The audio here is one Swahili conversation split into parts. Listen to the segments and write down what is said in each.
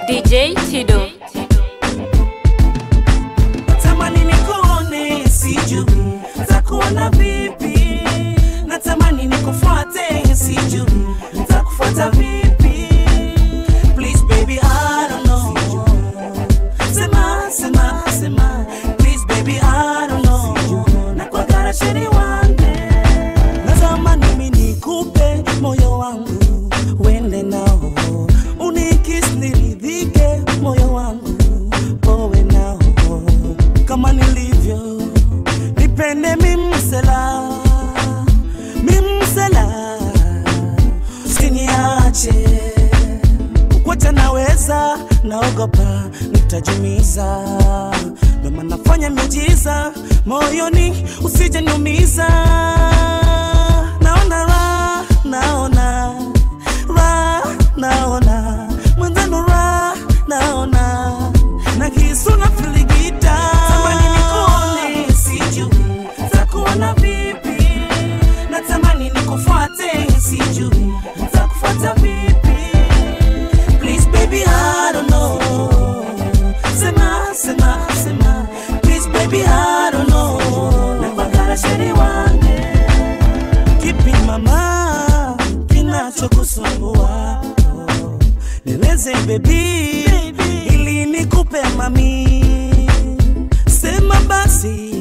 DJ Tido. Natamani nikuone, sijui nitakuona vipi. Natamani nikufuate, sijui nitakufuata vipi. Please baby, I don't know. Sema, sema, sema. Please baby, I don't know. Nakwagara chini wange. Natamani mimi nikupe moyo wangu, uende nao. Unikis niridhike, moyo wangu powe nao kama nilivyo, nipende mimsela mimsela, usiniache kukwacha, naweza naogopa nitajumiza, ndo maana nafanya miujiza moyoni, usije niumiza. Naona raha, naona raha, naona mwenzenu raha, naona na kisu na filigita. Tamani nikuone, sijui nitakuona vipi. Natamani nikufuate, sijui nitakufuata vipi. Please baby, I don't know. Sema, sema, sema. Please baby, I don't know. Nakwagara sheri wange. Kipi mama kinachokusumbua? Nieleze baby, ili nikupe mami. Sema basi,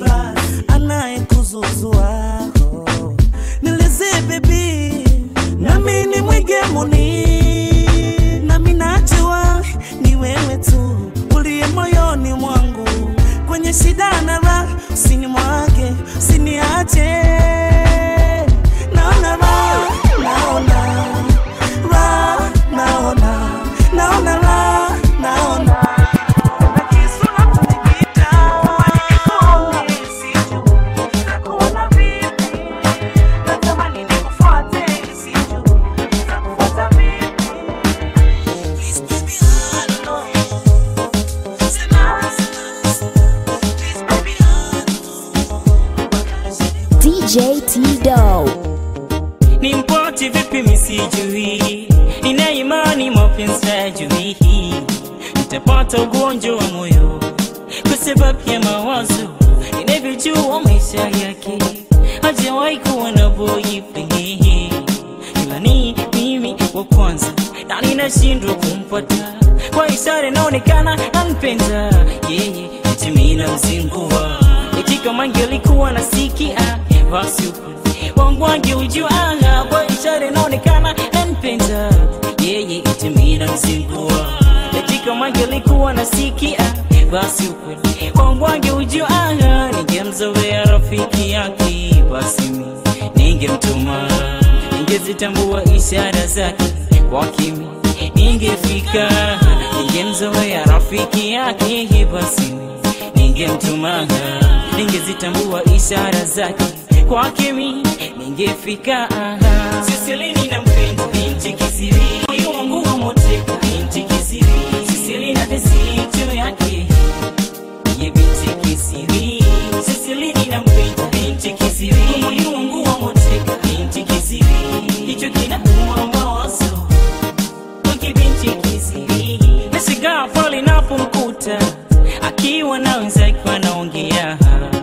anayekuzuzua. Nieleze baby, nami ni mwigemuni, nami najua ni wewe tu uliye moyoni mwangu, kwenye shida na raha, usinimwage, usiniache. Naona raha, naona raha, naona naona raha, naona na kisu na kunikita, nikuone, sijui nitakuona vipi. Natamani nikufuate, sijui nitakufuata vipi. Please baby, I don't know. Sema, sema, sema. Please baby, I don't know. DJ Tido. ni mpoti vipi misijui, nina imani mapenzi hajui, nitapata ugonjwa wa moyo kwa sababu ya mawazo, ninavyojua maisha yake hajawahi kuwa na boyfriend, ila ni mimi wa kwanza na ninashindwa kumpata kwa ishara inaonekana anpenda yeye, eti mimi namzingua eti kama angelikuwa nasikia basi ukweli wangu angeujua kwa ishara inaonekana anpenda yeye, eti mimi namzingua eti kama angelikuwa nasikia basi ukweli wangu angeujua ningemzoea rafiki yake basi mimi ningemtuma ningezitambua ishara zake kwa kimi ningefika ningemzoea rafiki yake basi ningemtuma ningezitambua ishara zake kwa kimi ningefika siselini na mpenda binti kisiri moyo wangu wa moteka binti kisiri siselina desito yake ye binti kisiri siselini na mpenda binti kisiri moyo wangu wa moteka binti kisiri hicho kinauma mawazo Wiki binti kisiri nashangaa pale napomkuta akiwa na wenzake wanaongea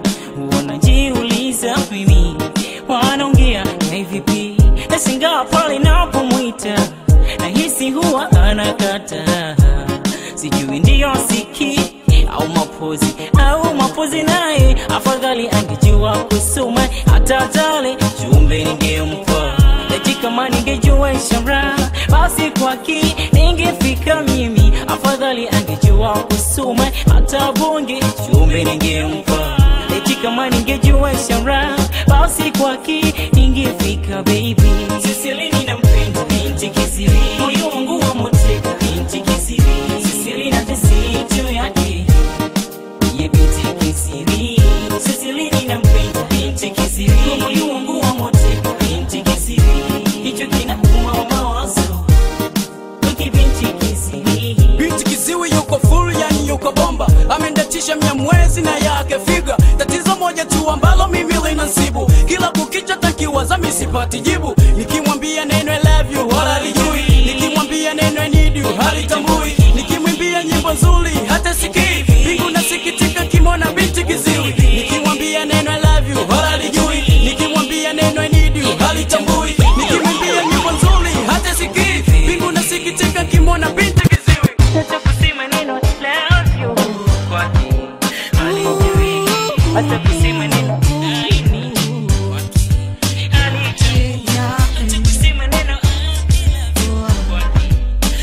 wanajiuliza mimi wanaongea na vipi nashangaa pale napomwita nahisi huwa anakata sijui ndiyo siki au mapozi au mapozi naye afadhali angejua kusoma hata tale jumbe ningempa eti kama ningejua ishara basi kwaki ningefika mimi afadhali angejua kusoma hata bonge jumbe ningempa eti kama ningejua ishara basi kwaki ningefika baby siselini na mpenda binti kisiri moyo wangu wa moteka binti kisiri siselina tesito yake ye binti kisiri siselini na mpenda binti kisiri moyo wangu wa moteka binti kisiri hicho kinauma mawazo wiki binti kisiri binti kiziwi yuko full yani yuko bomba amendatisha mia mwezi na yake figa tatizo moja tu ambalo mimi linansibu kila kukicha takiwaza misipati jibu nikimwambia neno I love you wala lijui nikimwambia neno I need you halitambui nikimwimbia nyimbo nzuri hata sikii mbingu nasikitika kimona binti kiziwi nikimwambia neno I love you wala halijui nikimwambia neno I need you halitambui nikimwambia nyimbo nzuri hata sikii mbingu nasikitika kimona binti kiziwi Hata kusema neno love you kwake halijui. Hata kusema neno I need you kwake halijui. Hata kusema neno I love you kwake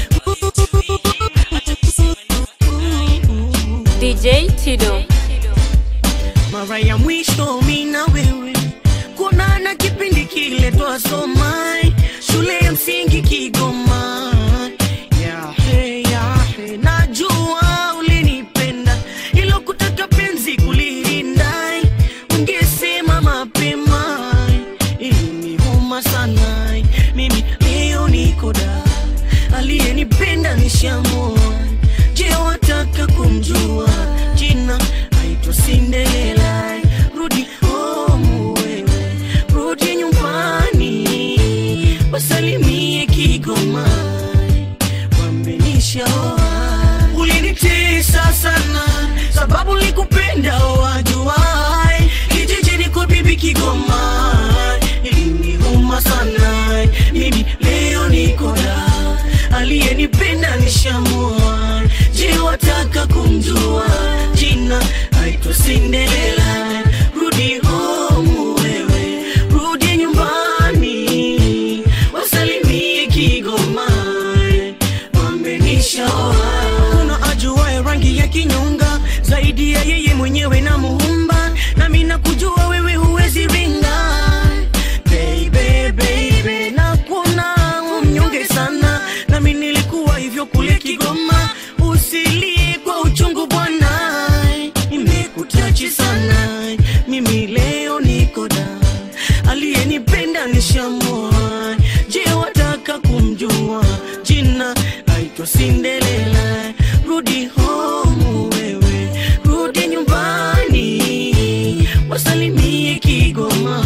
Hata kusema neno DJ Tido. mara ya mwisho mi na wewe kuonana kipindi kile twasoma shule ya msingi Kigoma. Yahe, yahe, najua ulinipenda ilo kutaka penzi kulilinda, ungesema mapema iliniuma sana. Mimi leo niko da, aliyenipenda nishamua. Je, wataka kumjua jina? Aitwa Cinderella. Rudi home wewe, rudi nyumbani, wasalimie Kigoma, wamenishaoa. Ulinitesa sana sababu likupenda wajuai, kijijini kwa bibi Kigoma, iliniuma sana. Mimi leo niko da, aliyenipenda nishamua. Je, wataka kumjua jina? Aitwa Cinderella. Rudi home wewe, rudi nyumbani, wasalimie Kigoma, wamenishaoa. Kuna ajuaye rangi ya kinyonga zaidi ya yeye mwenyewe na Muumba, nami nakujua wewe huwezi ringa baby, baby, na kuna mnyonge sana, nami nilikuwa hivyo kule Kigoma. Usilie kwa uchungu bwana, nimekutachi sana, mimi leo niko da, aliyenipenda nishamua. Je, wataka kumjua jina? Aitwa Cinderella. Rudi home wewe, rudi nyumbani, wasalimie Kigoma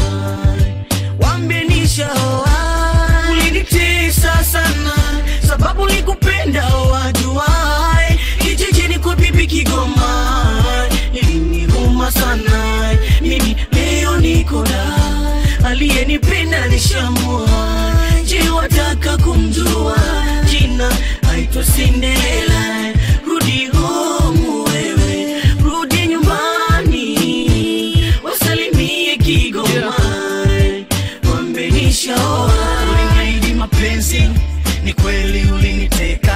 wambenishaoa. Ulinitesa sana sababu likupenda wajuai, kijijini kwa bibi Kigoma, iliniuma sana. Mimi leo niko da, aliyenipenda nishamua. Je, wataka kumjua jina? Aitwa Cinderella. Rudi home wewe, rudi nyumbani, wasalimie Kigoma wambenishaoa. uliniahidi mapenzi ni kweli uliniteka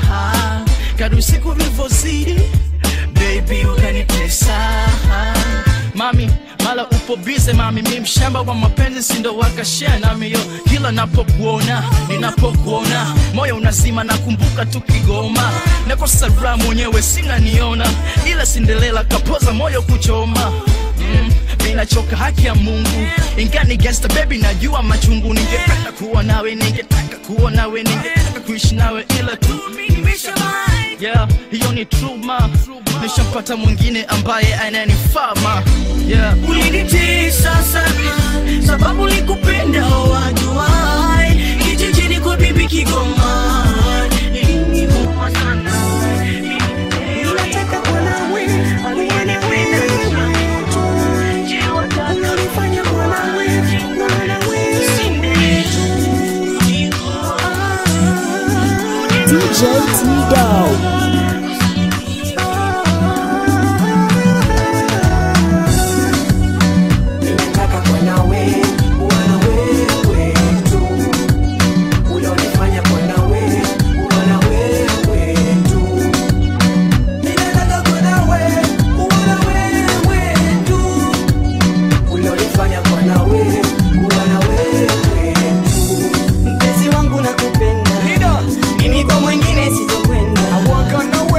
kadu siku vilivyozidi baby ukanitesa mami mala upo bize mami mi mshamba wa mapenzi sindo wakashea nami yo kila napokuona ninapokuona moyo unazima nakumbuka tu kigoma nakosa raha mwenyewe sinaniona ila sindelela kapoza moyo kuchoma mm, minachoka haki ya mungu ingani gangsta baby najua machungu ningependa kuwa nawe ningetaka kuwa nawe ningetaka kuishi nawe ila tu yeah, hiyo ni true ma nishampata mwingine ambaye ananifaa ma yeah. ulinitesa sana sababu likupenda wajuai kijijini kwa bibi Kigoma iliniuma sana Ninataka kuwa nawe, aliyenipenda nishamua. Je, wataka unanifanya kuwa nawe, kuwa nawe. DJ Tido. Ninataka kuwa nawe, kuwa na wewe tu. Ulionifanya kuwa nawe, kuwa na wewe tu. Ninataka kuwa nawe, kuwa na wewe tu. Ulionifanya kuwa nawe, kuwa na wewe tu. Mpenzi wangu nakupenda, mimi kwa mwingine sitokwenda.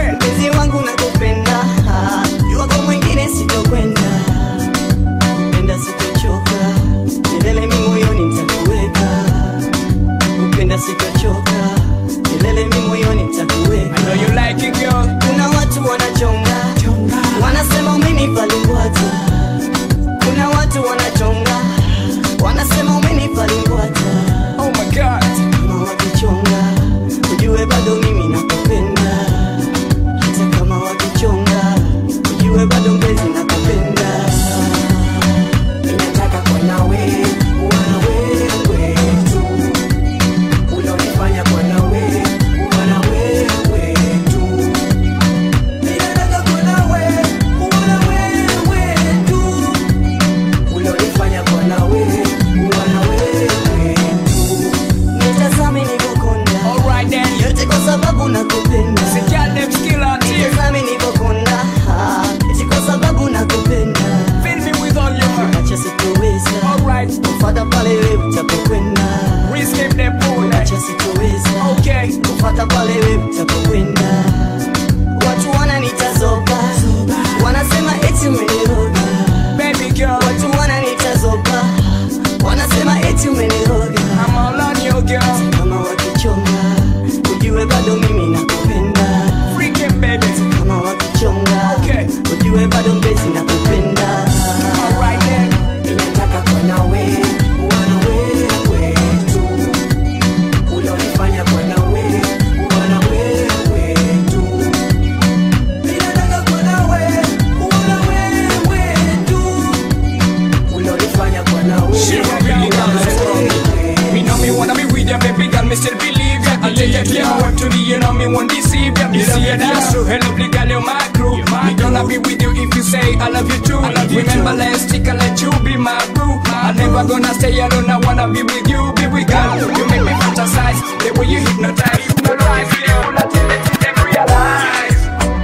hata pale wewe utapokwenda. Watu wananitazoba, wanasema eti umeniroga. Baby girl, Watu wananitazoba, wanasema eti umeniroga. I'm all on you, girl. Kama wakichonga, ujue bado mimi nakupenda. Freaking baby. Kama wakichonga, Okay. ujue bado mpenzi nakupenda. Alright then. Ninataka kuwa nawe, kuwa na wewe tu. Ulonifanya kuwa nawe, kuwa na wewe tu. Ninataka kuwa nawe, kuwa na wewe tu. Ulonifanya kuwa nawe, She really kuwa na does. wewe Me know me wanna be with ya, baby girl, me still believe ya. I take ya clear word to me, you know me won't deceive ya. You see ya, that's true. Hello, lovely girl, you're my crew. Me gonna be with you if you say I love you too. Remember last week I let you be my boo. I never gonna stay alone. I wanna be with you, be with girl. You make me fantasize the way you hypnotize, hypnotize. You not till let them realize.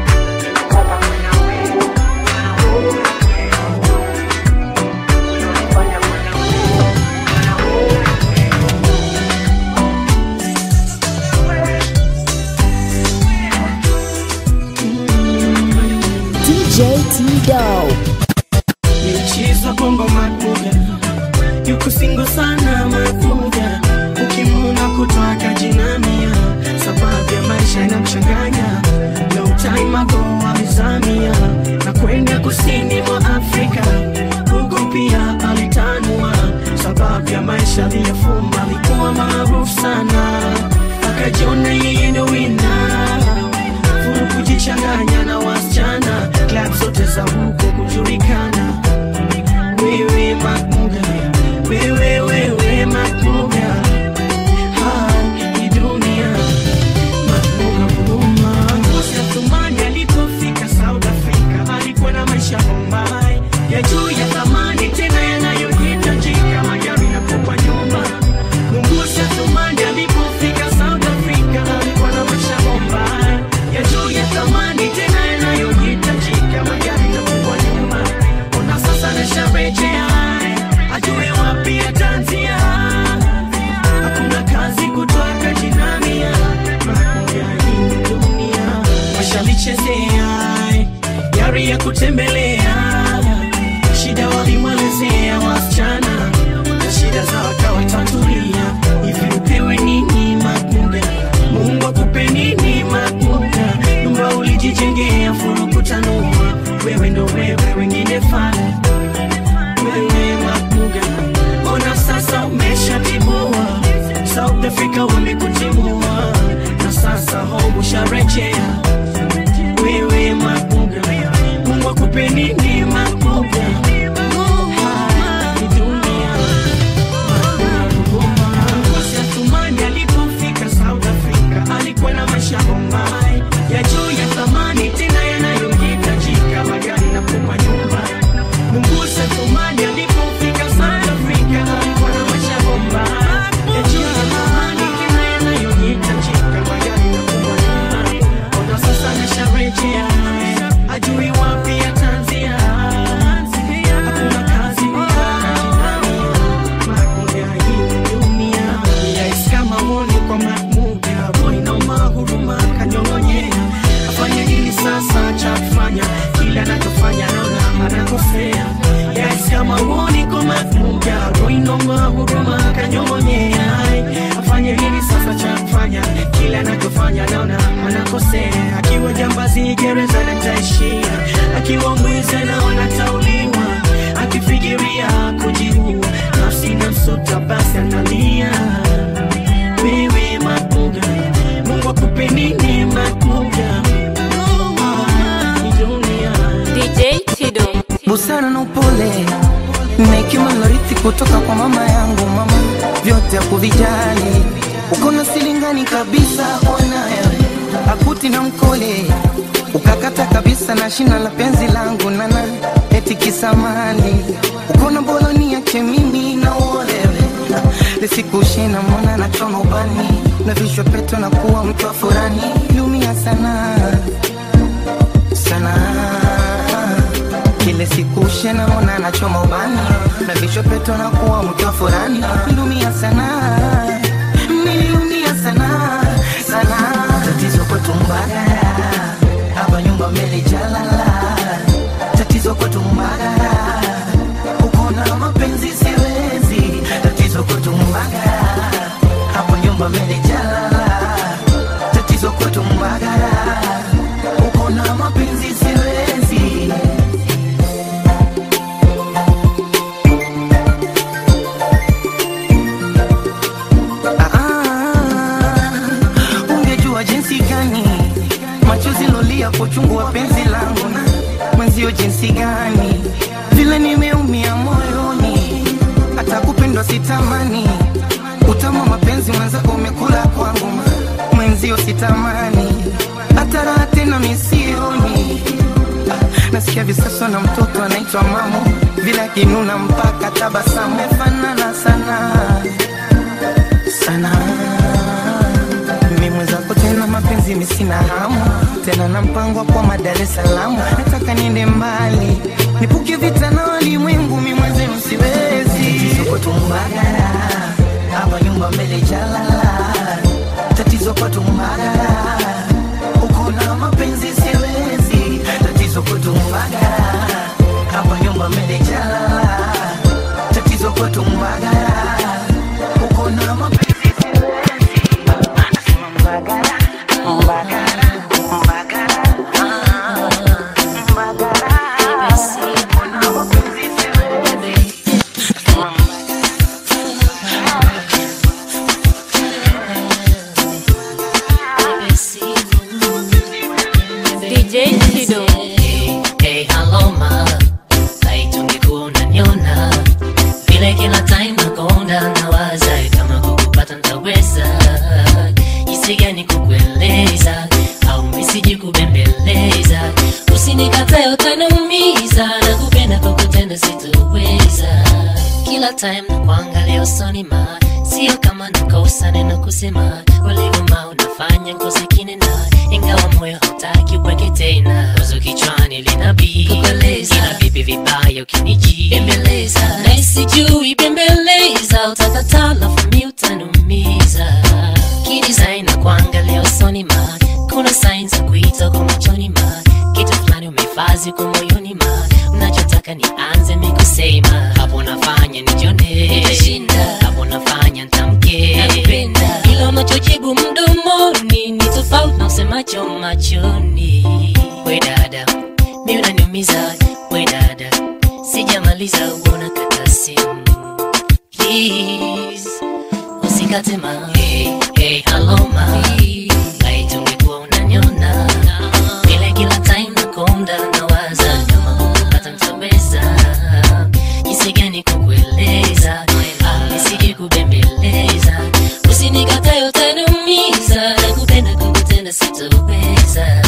DJ T-Dog. Michezo bongo makuga yuko singo sana makuga ukimuna kutoaka jinamia sababu ya maisha inamchanganya long time ago alizamia na kwenda kusini mwa Afrika huko pia alitanua sababu ya maisha aliyofumba alikuwa maarufu sana akajiona yeye ndo wina furu kujichanganya na wasichana klab zote za huko kujulikana wewe makuga wewe wewe makuga Ha, hii dunia makuga huruma Tumani alipofika South Africa alikuwa na maisha Bombay ya juu ya thamani tena yanayohitajika magari na kupa nyumba Mungusa Tumani alipofika South Africa alikuwa na maisha Bombay ya juu ya thamani tena yanayohitajika magari na kupa nyumba Ona sasa nasharejea ajue wapi atanzia hakuna kazi kutoka jinamia makuga hii dunia washalichezea yari ya kutembelea shida walimwelezea wasichana na shida za wakawatatulia hivi upewe nini makuga mungu akupe nini makuga nyumba ulijijengea furu kutanua wewe ndo wewe wengine fana wewe makuga ona sasa umeshatibua south africa wamekutimua na sasa home usharejea wewe makuga mungu akupe nini makuga Ha, ni dunia. Tumani alipofika South Africa alikuwa na maisha Bombay ya juu ya thamani tena yanayohitajika magari na kupa nyumba. Mungusa Tumani alipofika South Africa alikuwa na maisha Bombay ya juu ya thamani tena yanayohitajika magari na kupa nyumba. Ona sasa amesharejea ajui wapi ataanzia. Hakuna kazi Makuga hii dunia Yes, kama uoni kwa makuga Boy nauma huruma kanyongonyea Afanye nini sasa cha kufanya Kila anachofanya naona anakosea Yes, kama uoni kwa makuga Boy nauma huruma kanyongonyea Afanye nini sasa cha kufanya Kila anachofanya naona anakosea Akiwa jambazi gereza nataishia Akiwa mwizi naona tauliwa akifikiria kujiua nafsi na msota basi analia wewe makuga mungu akupe nini makuga Ah, ni dunia DJ Tido. busara na upole na hekima nilorithi kutoka kwa mama yangu mama vyote ya kuvijali uko na silingani kabisa onayo akuti na mkole ukakata kabisa na shina la penzi langu nana eti kisamali uko na boloni yake mimi na uolewe lisikushina mwana na choma ubani na vishwa peto na kuwa mtu wa furani lumia sana sana kile siku shena mona nachoma ubani na visho peto na kuwa mtu wa furani nilumia sana nililumia sana sana kwetu Mbagala, uko na mapenzi siwezi, tatizo kwetu Mbagala, hapo nyumba melijalala, tatizo kwetu Mbagala, uko na mapenzi siwezi. Ah, ungejua jinsi gani machozi lolia kwa uchungu wa penzi langu na mwenzio jinsi gani vile nimeumia moyoni hata kupendwa sitamani utama mapenzi mwenzako umekula kwangu ma- mwenzio sitamani hata raha tena misioni Ah, nasikia visasa na mtoto anaitwa mamo vile akinuna mpaka tabasamu mefanana sana sana mimi mwenzako tena mapenzi misina hamu tena na mpango wa kwa Dar es Salaam nataka niende mbali nipuke vita na walimwengu mimi mwenzenu siwezi tuko tumbagara hapa nyumba mbele jalala tatizo kwa tumbagara uko na mapenzi siwezi tatizo kwa tumbagara hapa nyumba mbele jalala tatizo kwa tumbagara uko na mapenzi DJ Chido. Hey, hello ma, haitungekuwa unaniona vile kila time nakonda nawaza kama kukupata ntaweza jinsi gani kukueleza au misiji kubembeleza usinikatae utaniumiza na kupenda kwa kutenda sitoweza kila time na kuangalia usoni ma sio kama nakosa neno kusema uligoma unafanya nkose kinena ingawa moyo hautaki upweke tena wazo kichwani linabii ila vipi vibaya ukiniji bembeleza na sijui bembeleza utakataa lafu mi utanumiza kidesign na kuangalia usoni ma kuna sign za kuita kwa machoni ma kitu fulani umehifadhi kwa moyoni ma unachotaka nianze mi kusema hapo nafanya nijone hapo nafanya ntamke ila unachojibu mdomoni ni tofauti na usemacho machoni we dada mi unaniumiza we dada sijamaliza uona kata simu please usikate ma hey, hey, hello ma haitungekuwa unaniona vile kila time nakonda nawaza kama kukupata mtaweza jinsi gani kukueleza au nisije kubembeleza usinikatae utaniumiza na kupenda kukutenda sitoweza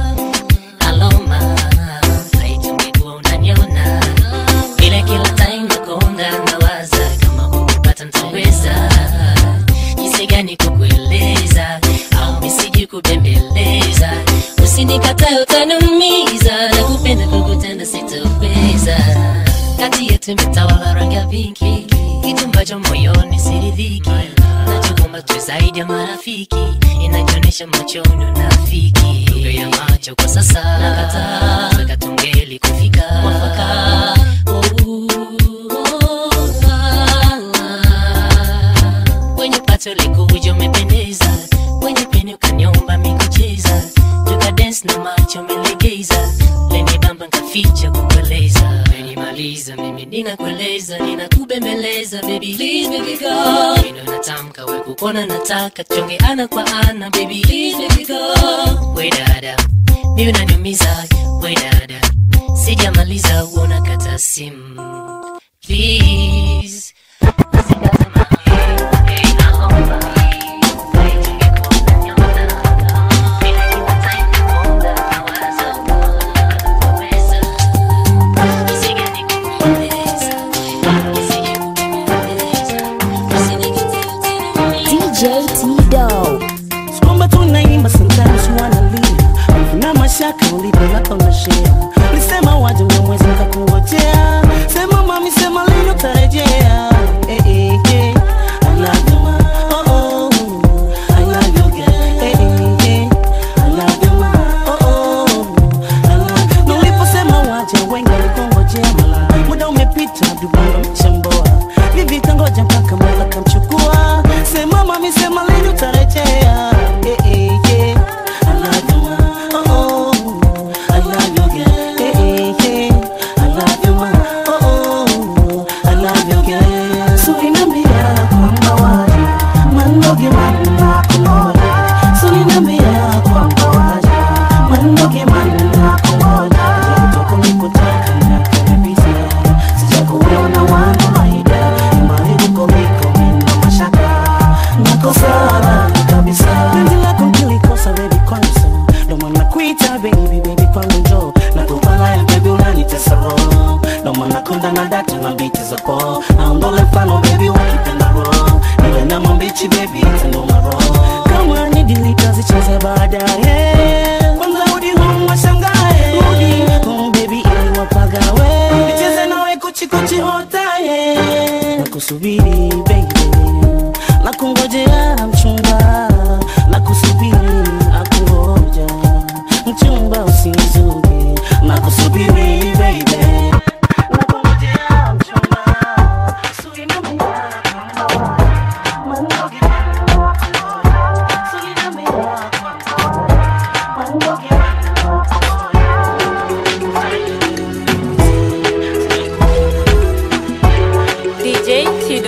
aloma haitungekuwa unaniona vile kila time nakonda nawaza kama kukupata mtaweza jinsi gani kukueleza au misiji kubembeleza usinikatae utaniumiza na kupenda kukutenda sitoweza kati yetu imetawala rangi ya pinki kitu ambacho moyoni siridhiki nachokumba tu zaidi ya marafiki inajionyesha machoni unafiki lugha ya macho kwa sasa nakataa saka tungeli kufika mwafaka kwenye pato likuja umependeza kwenye peni ukaniomba mikucheza tukadens na macho melegeza leni bamba nkaficha kukueleza menimaliza mimi ninakueleza ninakubembeleza baby please baby go mino natamka we kukona nataka tuonge ana kwa ana baby please baby go we dada mi unaniumiza we dada sijamaliza uona kata simu please DJ T-Dog. kwamba tunaimba sometimes wanalia na mashaka ulipolaka unashea lisema waje na mwezi nikakungojea sema mami sema lino tarejea eh, eh, eh. I love you, ma. Oh, oh. I love you, girl. Eh, eh, eh. I love you, ma. Oh, oh. I love you. Na uliposema waje wengi walikongoja sema mami sema lini utarejea Eh, eh, yeah. I love you, ma. Oh, oh. I love you, girl. Eh, eh, yeah. I love you, ma. Oh, oh. I love you, girl. Sulinambia kwamba waje mandoge manna kungoja Sulinambia kwamba waje mandoge manna kungoja Jotoko nikutaka na kabisa Sijakuona wana maida Imani uko miko mino mashaka Nakosana kabisa Penzi lako nilikosa baby kwanza Ndo maana kuita baby baby kwangu njo Nakupala ya baby unanitesa roho Ndo maana konda na data na biti za po Naondole mfano baby wakipenda roho Niwe na mambichi baby tendo maro Kama ni dilita zicheze baadaye Kwanza rudi home washangae Rudi home baby ili wapagawe Nicheze nawe kuchi kuchi hotaye Nakusubiri baby Nakungojea mchumba Nakusubiri nakungoja Mchumba usizuge Nakusubiri baby Nakungojea mchumba DJ Tido.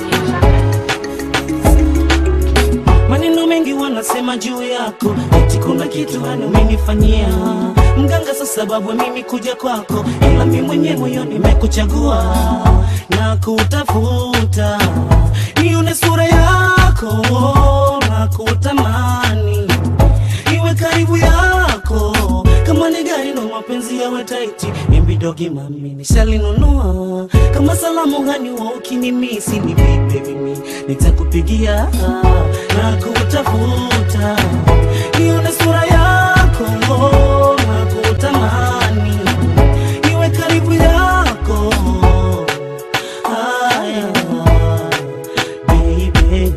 maneno mengi wanasema juu yako eti kuna kitu hani umenifanyia mganga sa sababu ya mimi kuja kwako ila mi mwenye moyo nimekuchagua na kutafuta nione sura yako na kutamani iwe karibu yako kama ni gari na mapenzi yawe taiti imbidogi mami nishalinunua kama salamu hani wa ukinimisi ni vipi mimi nitakupigia na kutafuta nione sura yako na kutamani iwe karibu yako haya baby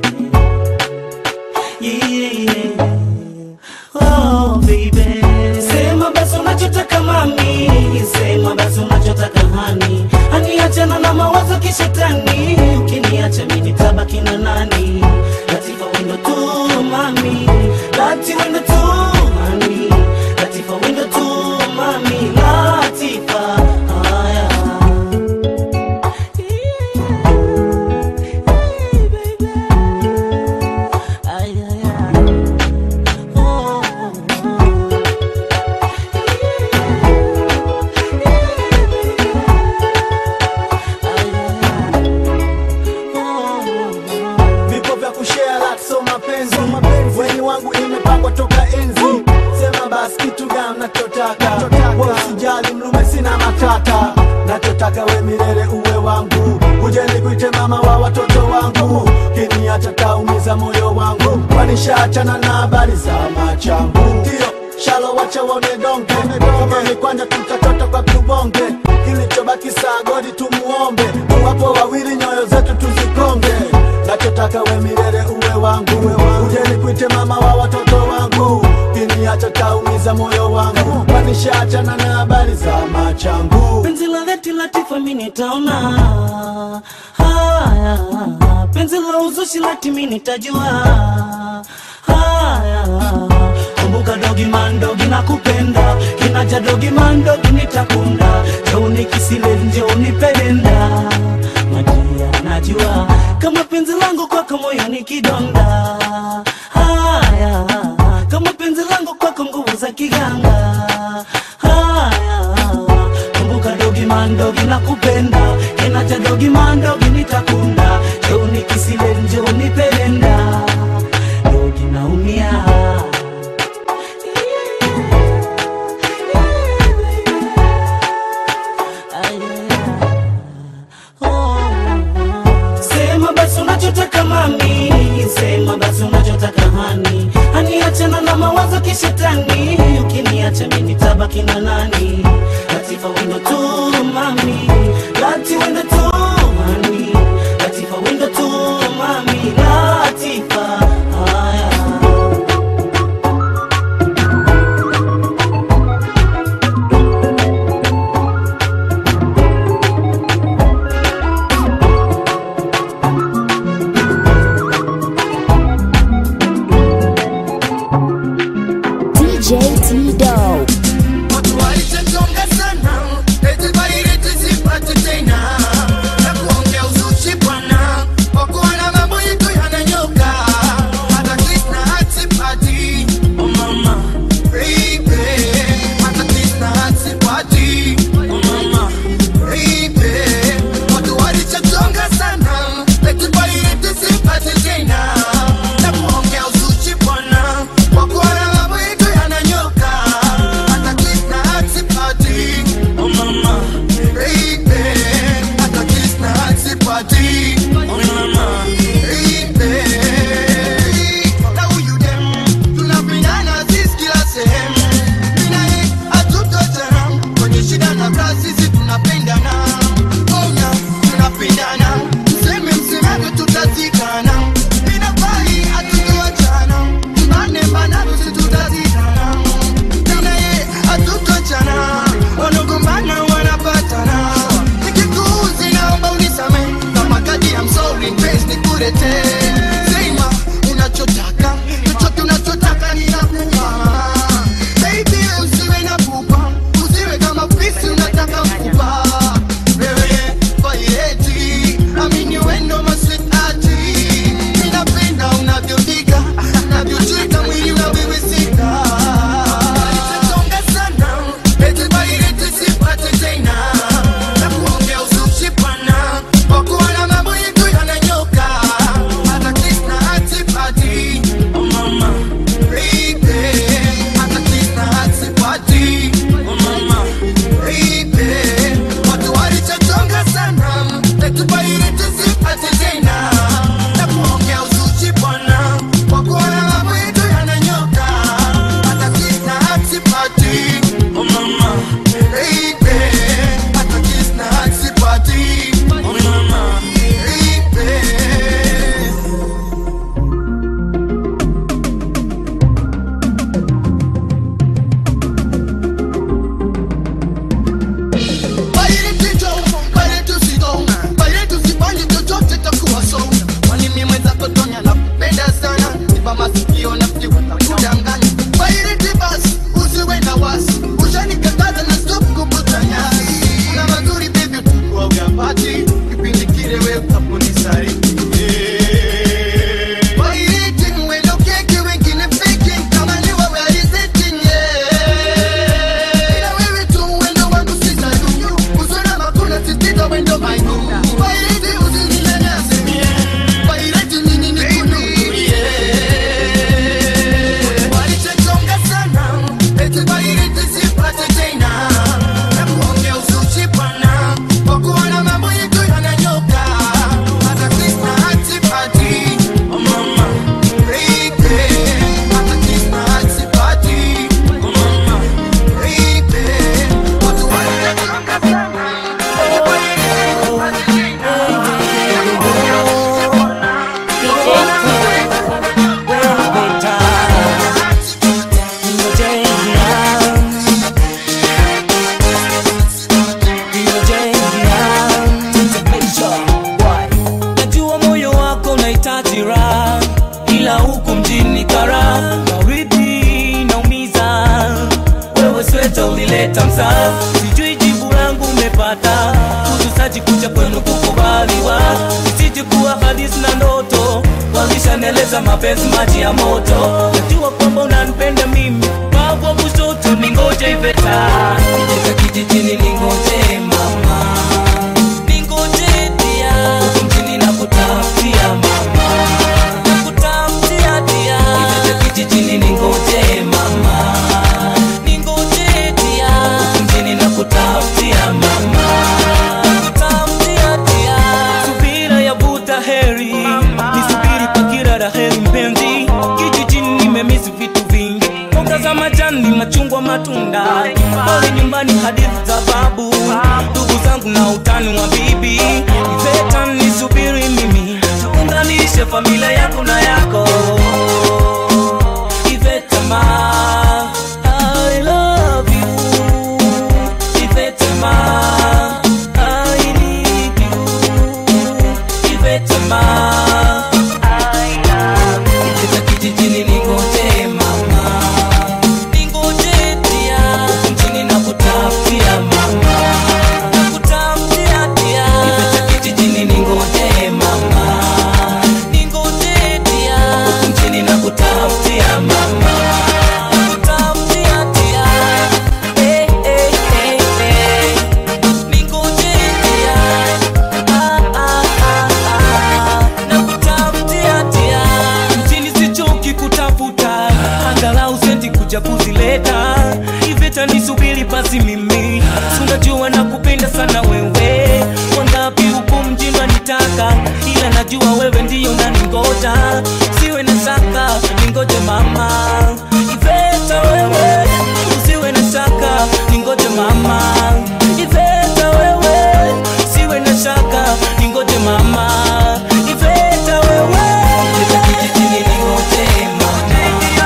yeah. Oh, baby. Sema basi unachotaka mami, sema basi unachotaka hani, hani achana na mawazo kishetani, ukiniacha mimi nitabaki na nani? Latifa wendo tu mami, lati wendo tu mami, Latifa wendo tu mami, Latifa haya Ay, ay, ay. Oh, vipo vya kushare like so mapenzi weni wangu imepangwa toka enzi sema basi kitu gani nachotaka we usijali mlume sina matata nachotaka we milele uwe wangu uje nikuite mama wa watoto wangu kiniacha taumiza moyo wangu kwanishaachana na habari za machangu ndio shalo wacha waone donge kama ni kwanja tutachota kwa tubonge kilichobaki saa godi tumuombe wapo wawili nyoyo zetu tuzikonge nachotaka we milele uwe wangu uje nikuite mama wa watoto wangu kiniacha taumiza moyo wangu kwanishaachana na habari za machangu penzi la dhati latifa mi nitaona haya penzi la uzushi lati mi nitajua haya kumbuka dogi mandogi na kupenda kinaja dogi mandogi nitakunda jeuni kisile nje unipelenda majia najua kama penzi langu kwako moyo ni kidonda haya kama penzi langu kwako nguvu za kiganga haya kumbuka dogi mandogi na kupenda kinaja dogi mandogi nitakunda jeuni kisile nje unipelenda dogi naumia Sema basi unachotaka mami, sema basi unachotaka hani, hani achana na mawazo kishetani, ukiniacha mimi nitabaki na nani? Latifa wendo tu mami, lati wendo tu mami, Latifa wendo tu mami, Latifa haya tena na kuongea uzuchi bwana kwa kuona mambo yetu yananyoka hata kiss na aksipati oh mama baby hata kiss na aksipati oh mama baby na huyu dem tunapendana sisi kila sehemu mimi na yeye hatutotana kwenye shida na raha sisi tunapendana onya tunapendana mseme msemavyo tutazikana inafai hatutoachana mbane mbanavyo si tutazikana mimi na yeye hatutotana wanagombana wanapatana nikikuuzi naomba unisame kama kadi ya msori mpenzi nikuletee sema unachotaka chochote unachotaka ninakupa baby usiwe na pupa usiwe kama fisi unataka mfupa wewe vaireti amini wendo maswetati ninapenda unavyodika unavyocheka mwili unaviwisika Alichochonga sana eti vaireti sipate tena na kuongea uzushi pana kwa kuona mambo yetu yananyoka hata kiss na atipati oh mama baby hata kiss na atipati oh mama baby watu walichochonga sana eti vaireti sipate tena na kuongea uzushi pana kwa kuona mambo yetu yananyoka hata kiss na atipati oh mama baby hata kiss na atipati oh mama baby Kama ni wewe alizetinye ila wewe tu wendo wangu sisadunyu usona makuna sisito wendo mainu wairiti usininyanyase wairiti nini nikununulie walichechonga sana eti wairiti sipate tena na kuongea uzuchi bwana kwa kuona mambo yetu yananyoka hata krisna hatipati oh mama baby hata krisna hatipati oh mama najua moyo wako unahitaji raha ila huku mjini kara maridhi naumiza wewe sweta ulileta msaa sijui jibu langu umepata kuzusaji kuja kwenu kukubaliwa isiji kuwa hadisi na ndoto walishaneleza mapenzi maji ya moto najua kwamba unanipenda mimi baba kushoto ningoje iveta iveta kijijini ningoje mama ningoje dia huku mjini nakutafutia mama nakutafutia dia iveta kijijini ningoje mama ningoje dia huku mjini nakutafutia mama nakutafutia dia subira yavuta heri nisubiri kwa kila la heri mpenzi kijijini nimemisi vitu vingi mboga za majani machungwa matunda pale nyumbani hadithi za babu ndugu zangu na utani wa bibi iveta nisubiri mimi tuunganishe familia yako na yako iveta ma I love you iveta ma I need you iveta ma I love you iveta kijijini ningoje mama ningoje dia mjini nakutafutia mama nakutafutia dia iveta kijijini ningoje mama ningoje dia kuja kuzileta iveta nisubiri basi mimi sunajua na kupenda sana wewe wangapi huku mjini wanitaka ila najua wewe ndiyo naningoja usiwe na shaka ningoje mama iveta wewe usiwe na shaka ningoje mama iveta wewe usiwe na shaka ningoje mama iveta wewe Iveta kijijini ningoje mama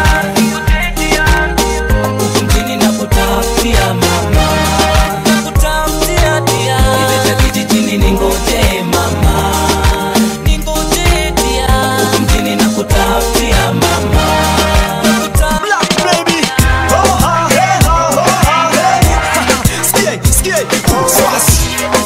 huku mjini nakutafutia mama nakutafutia dia Iveta kijijini ningoje mama ningoje dia huku mjini nakutafutia mama Black baby, oh ha hey ha oh ha hey. Skie, skie, swas.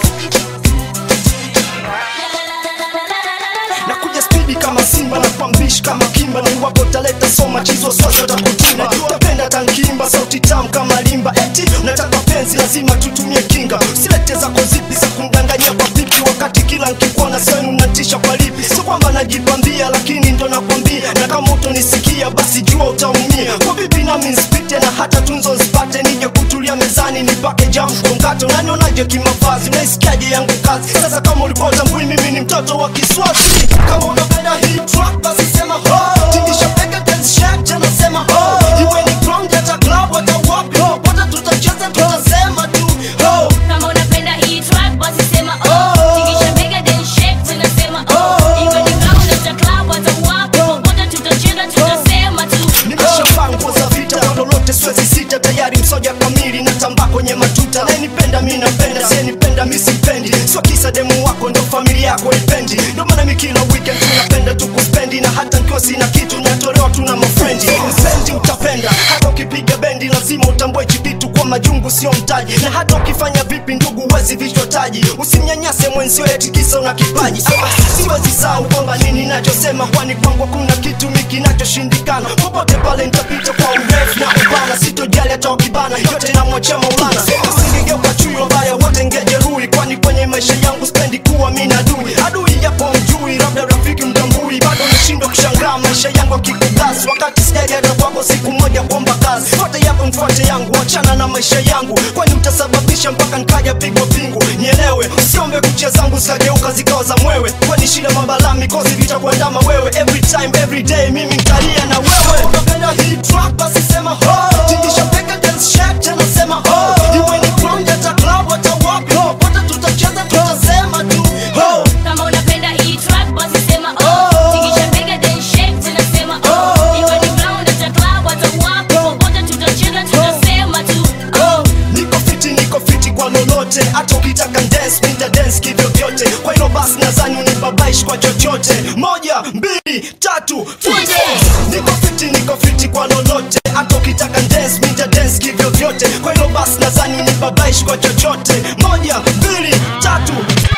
Nakuja spidi kama simba na kwambishi kama kimba na iwapo taleta soma chizo sosho takutimba tapenda tankimba sauti tamu kama limba eti unataka penzi lazima tutumie kinga usilete zako zipi za kumdanganyia kwa vipi wakati kila nkikuona senu natisha kwa lipi sio kwamba najipambia lakini ndo nakwambia na kama utonisikia basi jua utaumia kwa vipi nami nsipite na hata tunzo nsipate nije kutulia mezani nipake jamu kwa mkate unanionaje kimavazi unaisikiaje yangu kazi sasa kama ulipotambui mimi ni mtoto wa kiswazi kama unapenda hii track basi sema ho tingisha pega dance shack tena sema ho iwe ni ground hata club hata wapi popote tutacheza tutasema tu ho kama unapenda hii track basi sema oh tingisha bega then shake tena sema oh iwe ni ground hata club hata wapi popote tutacheza tutasema tu nimeshavaa nguo za vita kwa lolote siwezi sita tayari msoja kamili natambaa kwenye matuta nayenipenda mi napenda siyenipenda mi simpendi sio kisa demu wako ndo familia yako ipendi ndo maana mi kila weekend tunapenda tukuspendi na hata nkiwa sina kitu natolewa tuna mafrendi msendi utapenda hata ukipiga bendi lazima utambue chikitu kwa majungu sio mtaji na hata ukifanya vipi ndugu wezi vichwa taji usimnyanyase mwenzio eti kisa una kipaji ah, siwezi sahau kwamba nini nachosema kwani kwangu kuna kitu mi kinachoshindikana popote pale nitapita kwa urefu na upana sitojali hata wakibana yote namwachia maulana usingegeuka chuyo mbaya wote ngejeruhi kwani kwenye maisha yangu spendi kuwa mi na adui adui yapo mjui labda rafiki mtambui bado nashindwa kushangaa maisha yangu akikugas wakati sijaja hata kwako siku moja kuomba kazi fuate yako mfuate yangu wachana na maisha yangu kwani utasababisha mpaka nikaja pigwa pingu nielewe usiombe kucha zangu zikageuka zikawa za mwewe kwani shida mabala mikosi vitakuandama wewe every time every day mimi ntalia na wewe unapenda hii track basi sema ho tingisha peka dance shack tena sema ho iwe ni ground hata club hata wapi popote tutacheza tutasema tu ho kama unapenda hii track basi sema oh tingisha bega then shake tena sema oh iwe ni ground hata club hata wapi popote tutacheza tutasema tu oh niko fiti niko fiti kwa lolote hata ukitaka dance nita dance kivyo vyote kwa hilo basi nadhani unibabaishi kwa chochote moja mbili tatu twende niko fiti niko fiti kwa lolote hata ukitaka dance nita dance kivyo vyote kwa hilo basi nadhani unibabaishi kwa chochote moja mbili tatu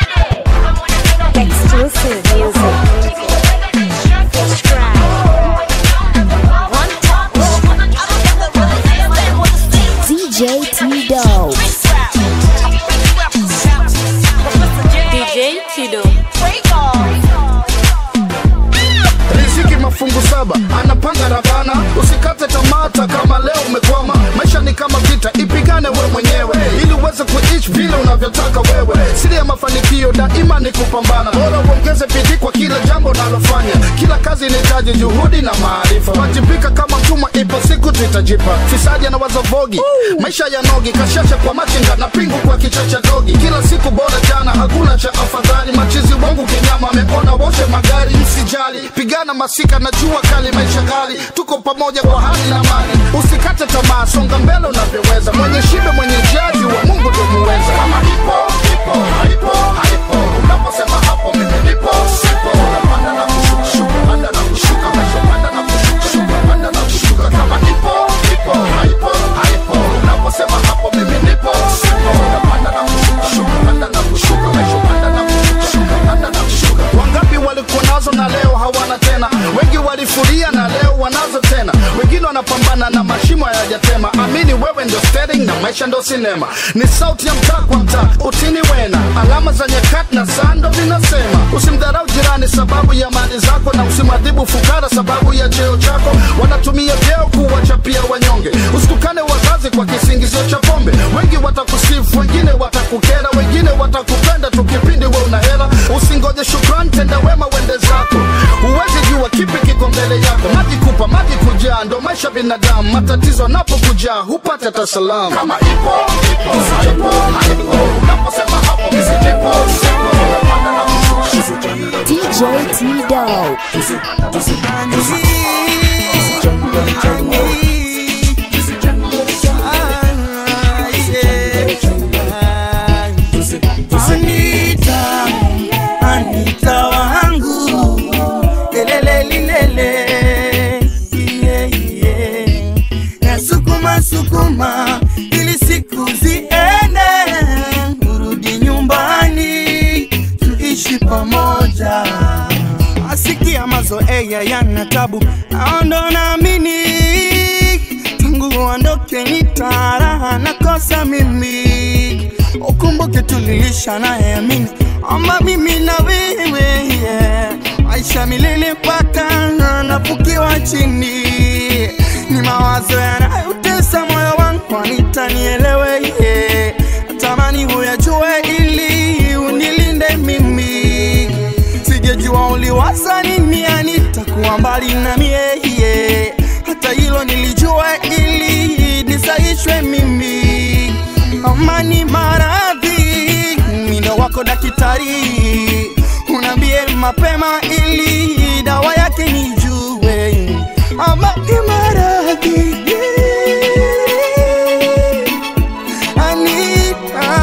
Exclusive music. DJ T-Dope. DJ Tido. riziki mafungu saba anapanga ravana usikate tamata kama leo umekwama maisha ni kama vita ipigane we mwenyewe ili uweze kuishi vile unavyotaka wewe siri ya mafanikio daima ni kupambana bora uongeze bidii kwa kila jambo unalofanya kila kazi inahitaji juhudi na maarifa wajibika kama mtumwa ipo siku tutajipa fisadi anawaza vogi maisha ya nogi kashasha kwa machinga na pingu kwa kichacha dogi kila siku bora jana hakuna cha afadhali machizi wangu kinyama ameona woshe magari msijali pigana masika na jua kali maisha kali tuko pamoja kwa hali na mali usikate tamaa songa mbele unavyoweza mwenye shibe mwenye jaji wa mungu ndo muweza kama ipo ipo haipo haipo unaposema hapo mimi nipo sipo unapanda na kushuka shuka panda na kushuka maisha panda na kushuka shuka panda na kushuka kama ipo ipo haipo haipo unaposema hapo mimi nipo sipo unapanda na kushuka shuka panda na kushuka maisha panda na kushuka shuka panda na kushuka wangapi walikuwa nazo na leo hawana tena tena wengi walifuria na leo wanazo tena wengine wanapambana na mashimo hayajatema amini wewe ndio steering na maisha ndo sinema ni sauti ya mtaa kwa mtaa utini wena alama za nyakati na saa ndo vinasema usimdharau jirani sababu ya mali zako na usimadhibu fukara sababu ya cheo chako wanatumia vyeo kuwachapia wanyonge usitukane wazazi kwa kisingizio cha pombe wengi watakusifu wengine watakukera wengine watakupenda tu kipindi we una hela usingoje shukrani tenda wema wende zako huwezi jua kipi kiko mbele yako maji kupa maji kujaa ndo maisha binadamu matatizo anapokujaa hupate hata salamu kama ipo ipo haipo haipo unaposema hapo misipo sipo unapanda na kushusha DJ T-Dog. Anita, Anita wangu lelele lilele yeah, yeah. Nasukuma sukuma ili siku ziende, urudi nyumbani tuishi pamoja. Asikia mazoea yana tabu, naondo naamini tangu uondoke nitaraha nakosa mimi ukumbuke tulilisha naye amini ama mimi na wewe yeah. maisha milele mpaka nafukiwa chini ni mawazo yanayotesa moyo wangu anitanielewe yeah. natamani huyajue ili unilinde mimi sijejua uliwaza nini anitakuwa mbali na mie yeah. hata hilo nilijua ili nisaishwe mimi amani maradhi mindo wako daktari unaambie mapema ili dawa yake nijue amani maradhi Anita,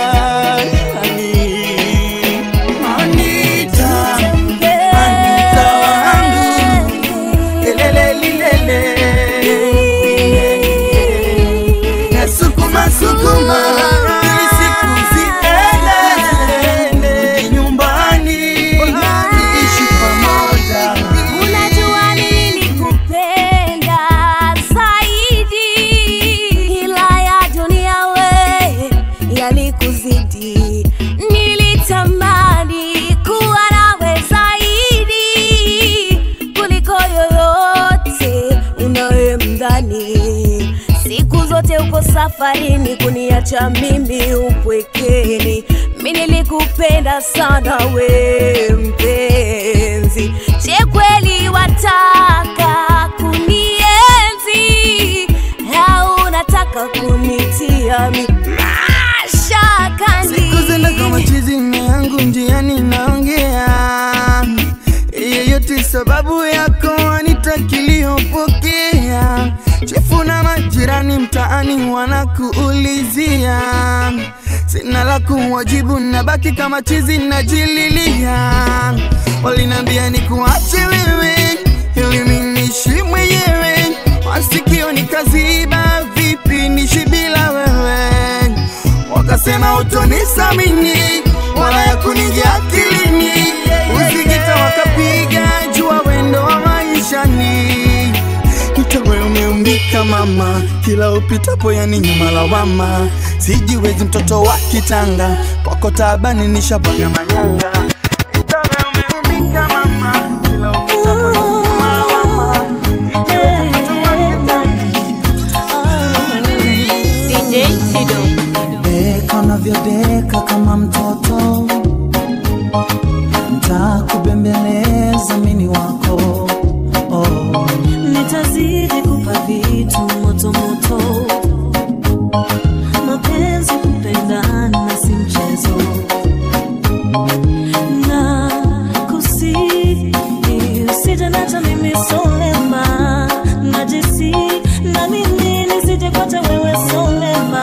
Anita, Anita wangu, lelele lilele. Nasukuma sukuma ili siku ziende nyumbani tuishi pamoja. Unajua nilikupenda zaidi, ila ya dunia we yalikuzidi. Nilitamani kuwa nawe zaidi kuliko yoyote unayemdhani. Siku zote uko safarini kuniacha mimi upwekeni. Mi nilikupenda sana we mpenzi, je kweli wataka kunienzi au unataka kunitia mi mashakani? Siku zenda kama chizi na yangu njiani naongea yeyote sababu yako anitakiliyopokea chifu na majirani mtaani wanakuulizia sina la kuwajibu nabaki kama chizi najililia walinambia ni kuache wewe ili minishi mwenyewe masikio nikaziba vipi nishi bila wewe wakasema utonisamini wala ya kuningia akilini usigita wakapiga jua wendo wa maishani Utawe umeumbika mama, kila upitapo yani nyuma lawama. Sijiwezi mtoto wa kitanga, kwako taabani nishabwaga manyanga. Utawe umeumbika mama, kila upitapo yani nyuma lawama. Deka unavyodeka kama mtoto, ntakubembeleza mini wako oh. nitazidi kupa vitu moto moto, mapenzi kupendana si mchezo, na kusihi usije nacha mimi solema, najisi na mimi nisije kwata wewe solema.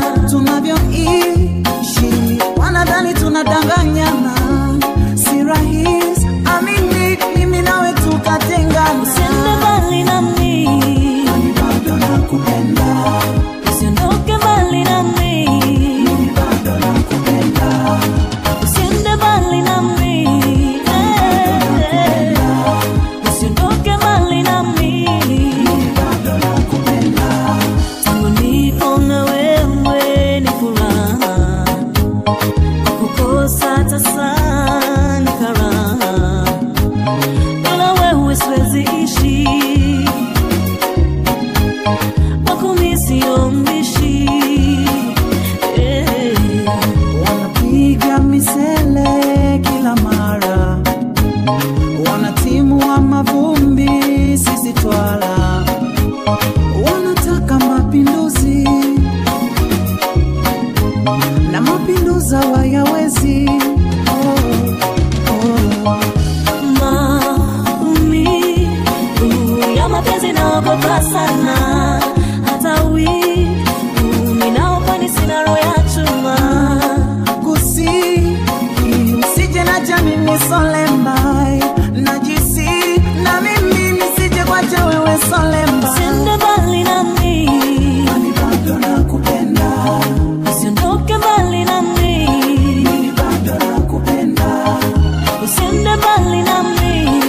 tunavyoishi wanadhani tunadanganyana, si rahisi amini, mimi nawe tukatengana. Usiende mbali nami, bado nakupenda, usiondoke mbali nami, bado nakupenda, usiende mbali nami, eh, eh. hatuwezi ishi wakumi sio mbishi eh. wanapiga misele kila mara wanatimu wa mavumbi sisi twala wanataka mapinduzi na mapinduzi hawayawezi oh, oh. maumivu ya mapenzi naogopa sana hata wivu ninaokwani sina roho ya chuma kusi usije na jamini solembai najisi na mimi nisije kwacha wewe solemba usiende mbali nami Kwani bado nakupenda usiondoke mbali nami Mimi bado nakupenda usiende mbali nami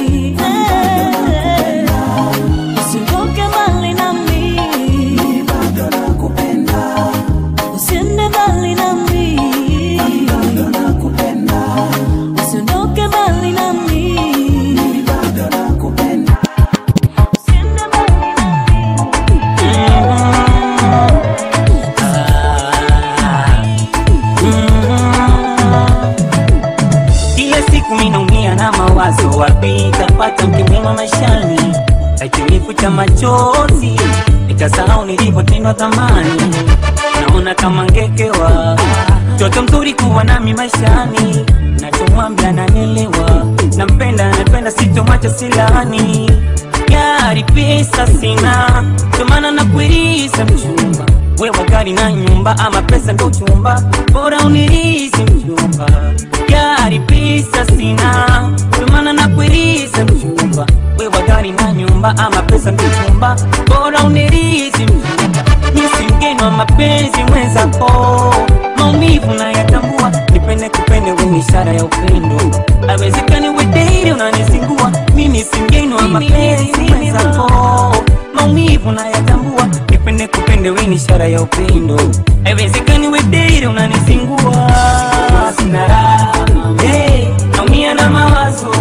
Eh, usiondoke mbali nami Mimi bado nakupenda usiende mbali nami bado nakupenda usiondoke mbali nami Mimi bado nakupenda usiende mbali kila siku minaumia na mawazo wapi tapata mke mwema maishani akinifuta machozi nitasahau nilivyotendwa thamani naona kama ngekewa mtoto mzuri kuwa nami maishani nachomwambia nanelewa nampenda napenda sitomwacha silani gari pesa sina tomana na kuirisa mchumba wewe gari na nyumba ama pesa ndo chumba bora unirisi mchumba gari pesa sina tomana na kuirisa mchumba wewe gari na nyumba ama pesa ndo chumba bora unirisi mchumba misi mgeni wa mapenzi mwenzako maumivu na yatambua nipende kupende wenye ishara ya upendo awezekani wedeili unanisingua mimi si mgeni wa mapenzi mwenzako maumivu na yatambua nipende kupende wenye ishara ya upendo awezekani wedeili unanisingua sina raha hey, naumia na mawazo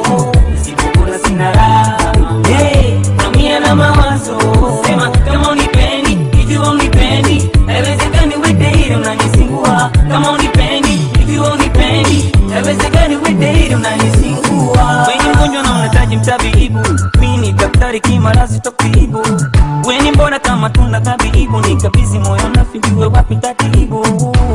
sipokula sina raha hey, naumia na mawazo sema kama unipendi ikiwa unipendi haiwezekani wedeili unanisingua kama unipendi ikiwa unipendi haiwezekani wedeili unanisingua wenye mgonjwa na unahitaji mtabibu mi ni daktari kimarazi takuibu weni mbona kama tunda tabibu nikabizi moyo nafijiwe wapi tatibu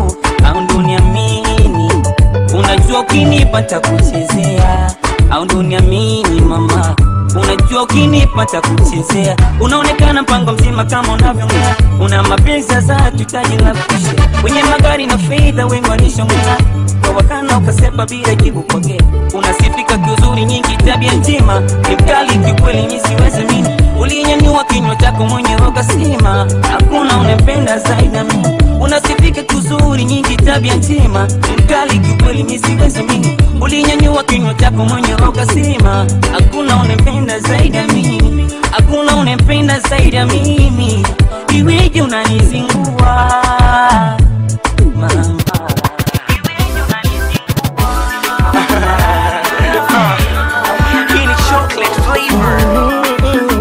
au ndo niamini unajua ukinipa takuchezea au ndo niamini mama unajua ukinipa takuchezea unaonekana mpango mzima kama unavyongea una mapenzi sasa hatuhitaji la kushe wenye magari na fedha wengi walishongea kwa wakana ukasepa bila jibu pokea unasifika kiuzuri nyingi tabia njema ni mkali kikweli mi siwezi mini ulinyanyua kinywa chako mwenyewe ukasema hakuna unempenda zaidi na mimi unasifika kuzuri nyingi tabia njema ni mkali kikweli mi siwezi mini ulinyanyua kinywa chako mwenyewe ukasema hakuna unempenda zaidi ya mimi hakuna unempenda zaidi ya mimi iweje unanizingua mama Ini chocolate flavor.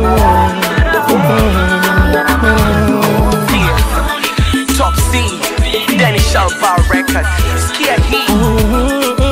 Top C, Danny Shalva record. Sikia hii.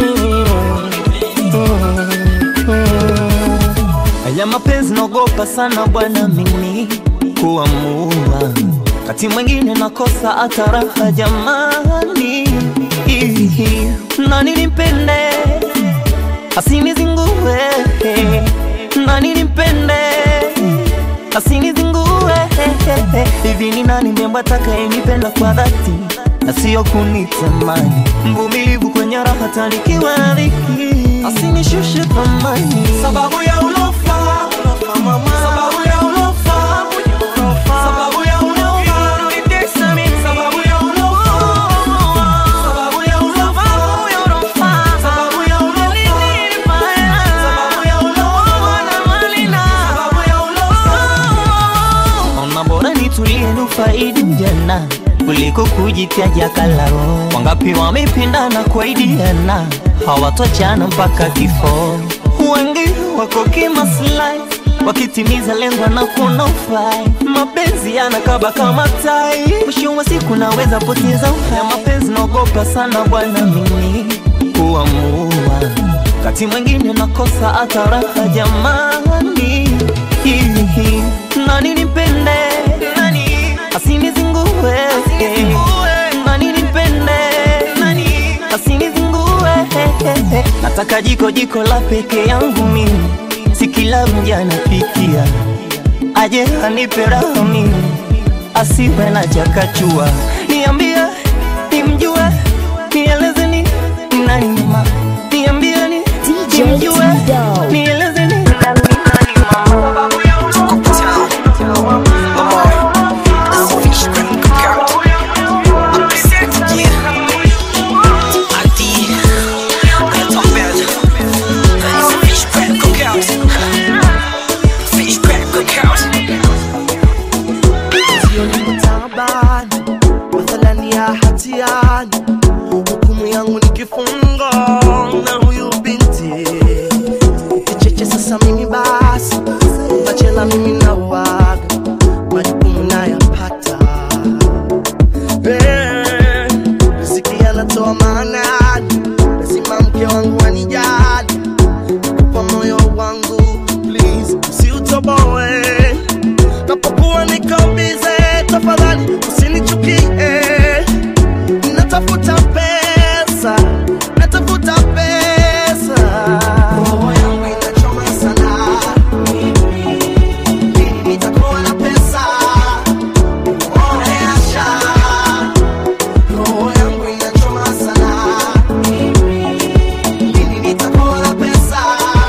Haya mapenzi naogopa sana bwana mimi kuamua, kati mwingine nakosa hata raha jamani. Ihi, Nani nimpende asinizingue, nani nimpende asinizingue. Hivi ni nani mrembo atakayenipenda kwa dhati na sio kunitamani, mvumilivu kwenye raha tanikiwa na dhiki, asinishushe thamani Sababu ya ulofa, mama. Sababu ya ulofa, sababu ya ulofa, unanitesa mimi. Sababu ya ulofa, sababu ya ulofa, sababu ya ulofa, sababu ya ulofa, sababu ya ulofa, sababu ya ulofa. Ona bora nitulie nufaidi ujana kuliko kujitaja kalao. Wangapi wamependana kuaidiana hawatochana mpaka kifo. Wengi wako kimaslahi wakitimiza lengo na kuona ufai mapenzi yanakaba kama tai mwisho wa siku naweza poteza uhai mapenzi naogopa sana bwana mimi kuamua kati mwingine nakosa hata raha jamani Hihi, nani nipende nani asinizingue nani nipende nani asinizingue nataka jiko jiko la peke yangu mimi si kila mja napikia aje anipe raha mimi asiwe na chakachua niambie nimjue nieleze ni nani mama niambie ni nimjue nieleze ni nani nani mama taabani mathalani ya hatiani hukumu yangu ni kifungo na huyu binti kicheche sasa mimi basi machela mimi na waga majukumu nayapata Eh, riziki anatoa maanani lazima mke wangu anijali kwa moyo wangu please usiutoboe napokuwa niko bize tafadhali usinichukie natafuta pesa natafuta pesa roho yangu inachoma sana lini nitakuwa na pesa oreasha roho yangu inachoma sana lini nitakuwa na pesa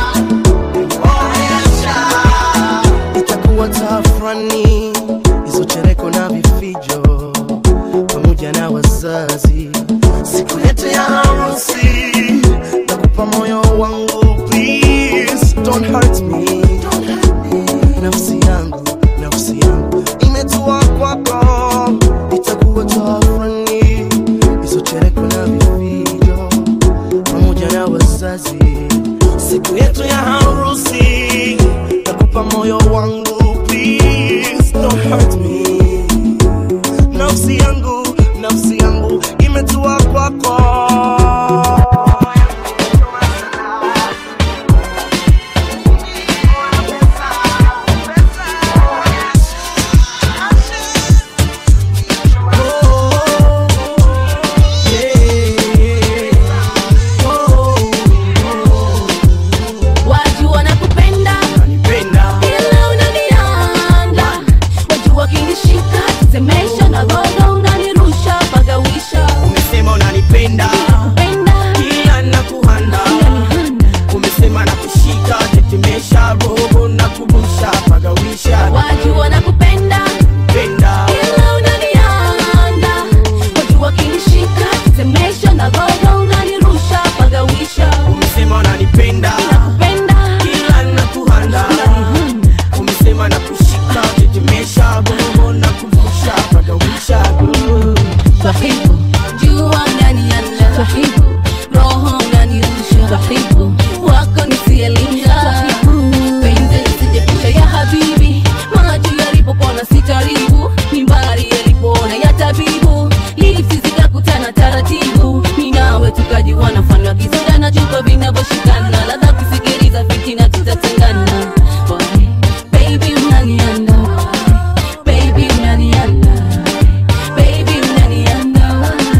oreasha itakuwa tafrani hizo chereko na vifijo pamoja na wazazi siku yetu ya harusi nakupa moyo wangu please don't hurt me nafsi yangu nafsi yangu imetua kwako itakuwa tafrani hizo chereko na vifijo pamoja na wazazi siku yetu ya harusi nakupa moyo wangu please don't hurt me nafsi yangu nafsi yangu imetua kwako watu wanakupenda ila unanianda watu wakinishika semesha na gogo unanirusha pagawisha umesema unanipenda kila nakuhanda umesema nakushika tetemesha roho na kubusha pagawisha watu wanakupenda penda ila unanianda watu wakinishika semesha na gogo unanirusha pagawisha umesema unanipenda kila nakuhanda umesema nakushika tetemesha roho na kubusha pagawisha twahibu jua unanianda twahibu roho unanirusha twahibu wako nisielinga penzi lisijepusha ya habibi macho yalipopona sitaribu mimbari yalipoona ya tabibu lipsi zikakutana taratibu minawe tukajiwana mfano wa kisoda na chupa vinavyoshikana ladha kusikiliza fitina tutatengana Why? baby unanianda baby unanianda baby unanianda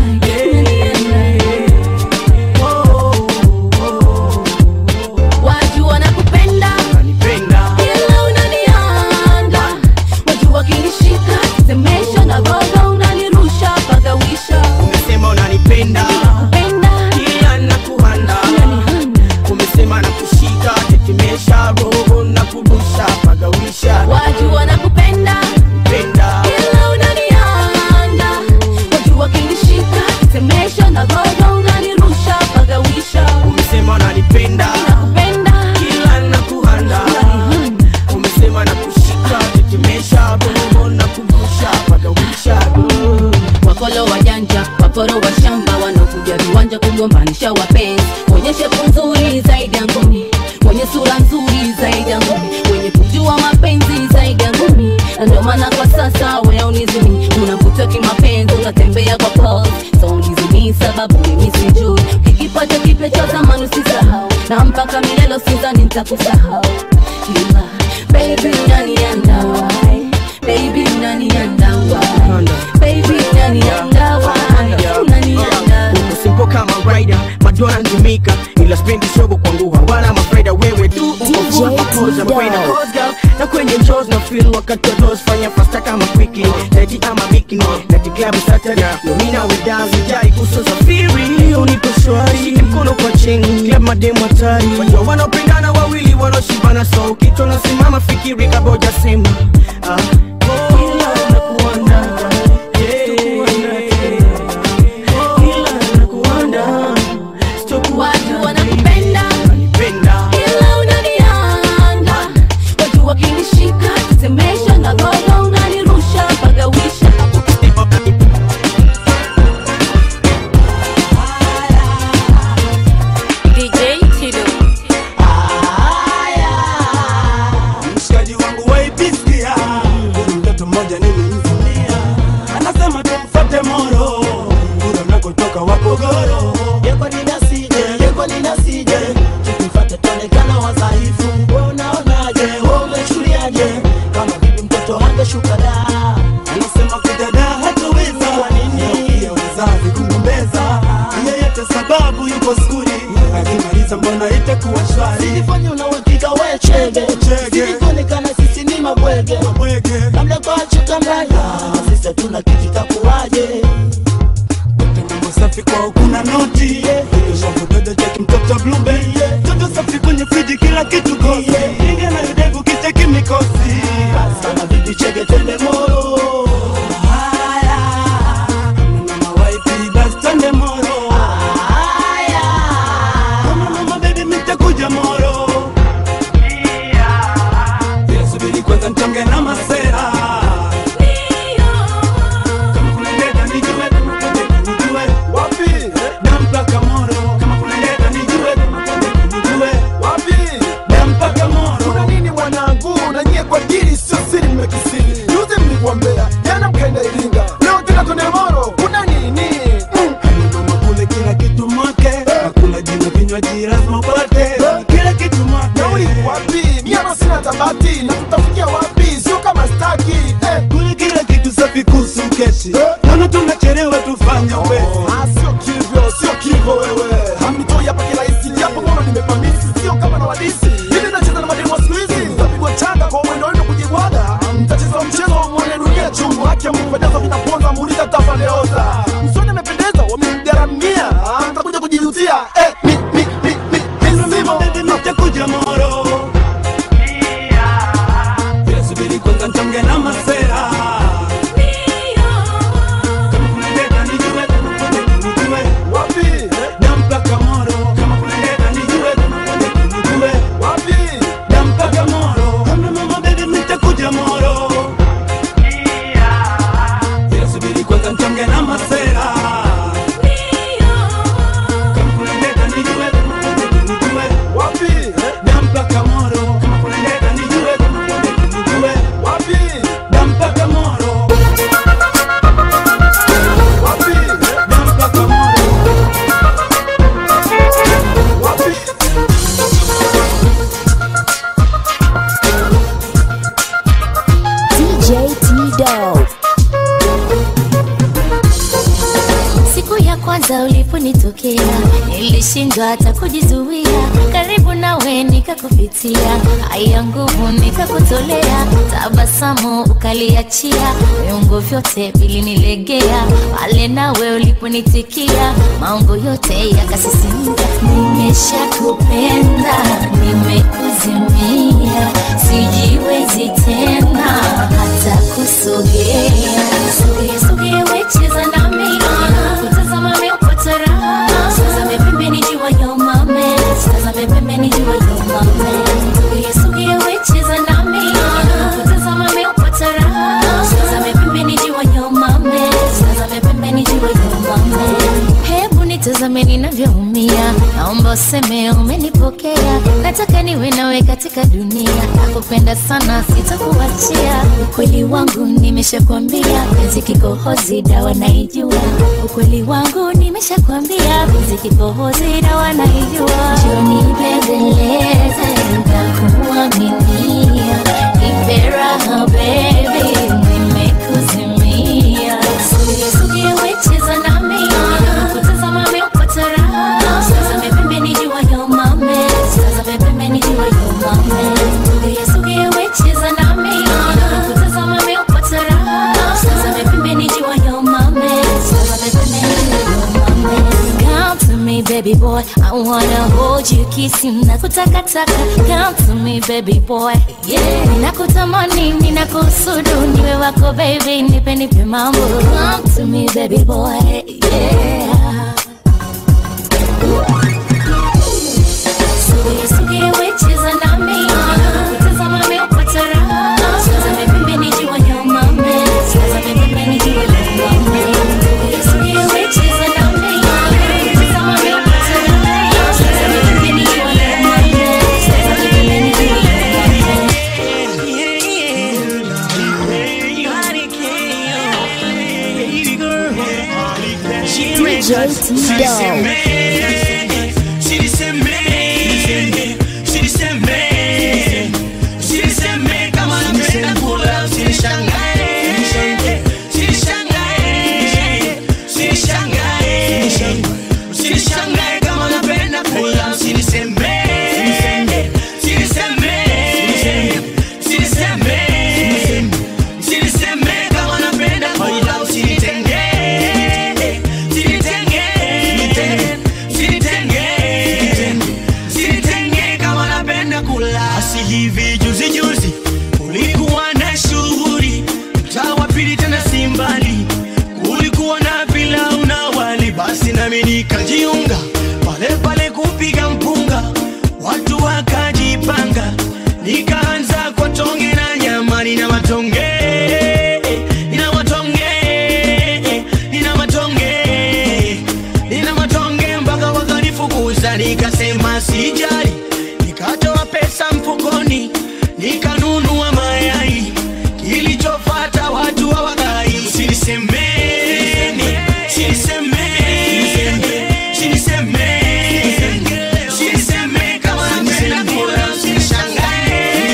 watu wanakupenda ila unanianda watu wakinishika semesha na gogo unanirusha pagawisha umesema unanipenda kila nakuhanda umesema nakushika tetemesha roho na kubusha pagawisha watu wanakupenda penda ila unanianda watu wakinishika semesha na gogo unanirusha pagawisha umesema unanipenda kila nakuhanda umesema nakushika tetemesha roho na kubusha pagawisha wakolo wajanja waporo wa shamba wanaokuja viwanja kugombanisha wapenzi wenye shepu nzuri zaidi ya ngumi wenye sura nzuri zaidi ya ngumi wenye kujua sidhani nitakusahau ila baby unanianda why baby unanianda why baby unanianda why unanianda uko kama rider madona ndimika ila spendi shogo kwangu hawana mafaida wewe tu uko full mapoza kwenda cause girl na kwenye shows na feel wakati wa toes fanya fasta kama quickly leti ama bikini leti club saturday no mina we dance jai kuso safiri unipo shwari shike mkono kwa chini club mademu hatari wajua wanaopendana wawili wanaoshibana so kitu nasimama fikiri kaboja sema ah, ila nakuanda watu wanakupenda ila unanianda watu wakinishika tetemesha na gogo unanirusha mpaka wisha DJ Tido. mshikaji wangu waipisia kuna mtoto mmoja nilimvunia anasema tumfate moro nguro nakotoka wapogoro yeko ninasije yeko ninasije tukifata tuonekana wadhaifu we unaonaje we umechuliaje kama vipi mtoto angeshuka da anasema kudada hatoweza kwa nini pia wazazi kugombeza yeyote sababu yuko skuli akimaliza mbona itakuwa shwari silifanya unauhakika we chege silikuonekana sisi ni mabwege labda kwachuka mbaya sisi hatuna kitu takuwaje mambo safi kwao kuna noti shavudodo cheki mtoto blube toto safi kwenye friji kila kitu kosi ingia na yudevu kicheki mikosi kama vipi chege twende moro mama waipi basi twende moro kama mama bebi mitakuja moro Yeah, subiri kwanza mchonge na masera kama kuna ndeta nijue kama kuna ndeta nijue wapi dampaka moro kama kuna ndeta nijue kama kuna ndeta nijue wapi dampaka moro kuna nini mwanangu na nyie kwa dili sio siri mmekisiri juzi mlikuambea jana mkaenda iringa leo tena twende moro kuna nini Mama kule kila kitu mwake hakuna jina vinywaji lazima upate kila kitu mwake nauli wapi miama sina tabati na tutafikia wapi sio kama staki eh. kule kila kitu safi kuhusu kesi naona tunachelewa tufanye we Ah, sio kivyo sio kivyo wewe hamnitoi hapa kirahisi japo ngono nimepamisi sio kama na wadisi hivi nacheza na mademu wa siku hizi tapigwa changa kwa mwendo wenu kujibwaga mtacheza mchezo wa mwone dunia chungu haki ya Mungu pendeza vinaponza muuliza tafaleoza msoni amependeza wamemgaramia Ah, mtakuja kujijutia eh, mi, mi, mi, mi, mi, simo. mtakuja moro Yeah, subiri kwanza mchonge na masera kama kuna ndeta nijue kama kuna ndeta nijue wapi dampaka moro kama kuna ndeta nijue kama kuna ndeta nijue wapi dampaka moro kama mama bebi mitakuja moro Yeah, subiri kwanza mchonge na masera kama kuna ndeta nijue kama kuna ndeta nijue wapi dampaka moro kama kuna ndeta nijue kama kuna ndeta nijue wapi dampaka moro wapi dampaka moro wapi DJ T-Dog. siku ya kwanza uliponitokea nilishindwa hata kujizuia karibu nawe nikakupitia haya nguvu nikakutolea tabasamu ukaliachia viungo vyote vilinilegea pale nawe uliponitikia maungo yote yakasisimka nimeshakupenda nimekuzimia sijiwezi tena hata kusogea sogea sogea wecheza nami kutazama meupata raha tazame pembeni jua ya umame tazame pembeni jua ya umame sogea sogea wecheza nami kutazama meupata raha tazame pembeni jua ya umame tazame pembeni jua ya umame hebu nitazame ninavyoumia naomba useme umenipokea nataka niwe nawe katika dunia nakupenda sana sitakuachia ukweli wangu nimeshakwambia penzi kikohozi dawa naijua ukweli wangu nimeshakwambia penzi kikohozi dawa naijua joni bembeleze ntakuaminia nipe raha bebi nimekuzimia sugie wecheza nami kutazama meupata raha tazame pembeni jua yo mame tazame pembeni jua yo mame sugie sugie wecheza nami kutazama meupata raha tazame pembeni jua yo mame tazame pembeni jua yo mame Come to me, baby boy. I wanna hold you, kiss you, nakutakataka. Come to me, baby boy. Yeah, ninakutamani, ninakusudu, niwe wako baby, nipe nipe mambo. Come to me, baby boy. Yeah. Sugie, sugie, wecheza nami. Tazama meupata raha. Tazame pembeni jua ya mame. Tazame pembeni jua ya mame. Sugie, sugie, wecheza nami. Tazama meupata raha. Tazame pembeni jua ya mame. Tazame pembeni jua ya mame. DJ T-Dog. Sinishangae kama napenda kula, siniseme, siniseme, siniseme, siniseme kama napenda kula, usinitenge, sinitenge, sinitenge, sinitenge kama napenda kula. Asi hivi juzi juzi kulikuwa na shughuli mtaa wa pili tena si mbali, kulikuwa na pilau na wali, basi nami nikajiunga pale pale kupiga mpunga, watu wakajipanga, nikaanza kwa tonge na nyama, nina matonge nina matonge nina matonge nina matonge mpaka wakanifukuza, nikasema sijali, nikatoa pesa mfukoni nikanunua mayai, kilichofata watu hawakai. Sinisemeni, sinisemeni, sinisemeni, siniseme kama napenda kula, sinishangae,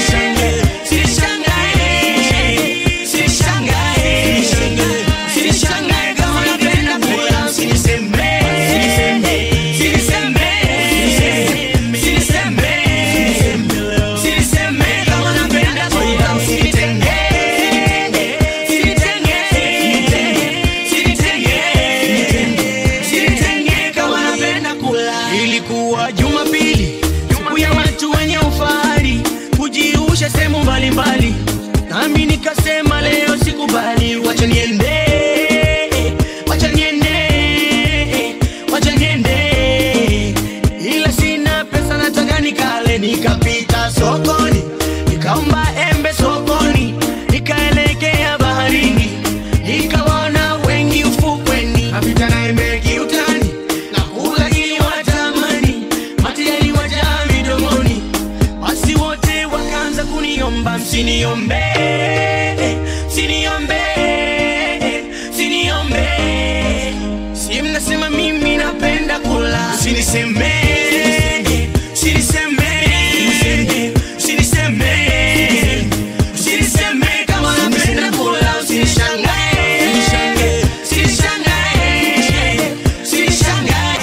sinishangae, sinishangae, sinishangae kama napenda kula, siniseme, siniseme, siniseme, siniseme kama napenda kula, usinitenge, sinitenge, sinitenge, sinitenge kama napenda kula. Ilikuwa Jumapili, siku ya watu wenye ufahari kujiusha sehemu mbalimbali, nami nikasema leo sikubali, wacha niende, wacha niende, wacha niende, ila sina pesa, nataka nikale. Nikapita sokoni, nikaomba embe sokoni, nikaelekea baharini, nikawaona wengi ufukweni, napita na embe kiutani, nakula ili watamani, mate yaliwajaa midomoni, basi wote wakaanza kuniomba msiniombe, siniombe, siniombe, si mnasema mimi napenda kula, siniseme, siniseme, siniseme, siniseme kama napenda kula, sinishangae, sinishangae, sinishangae.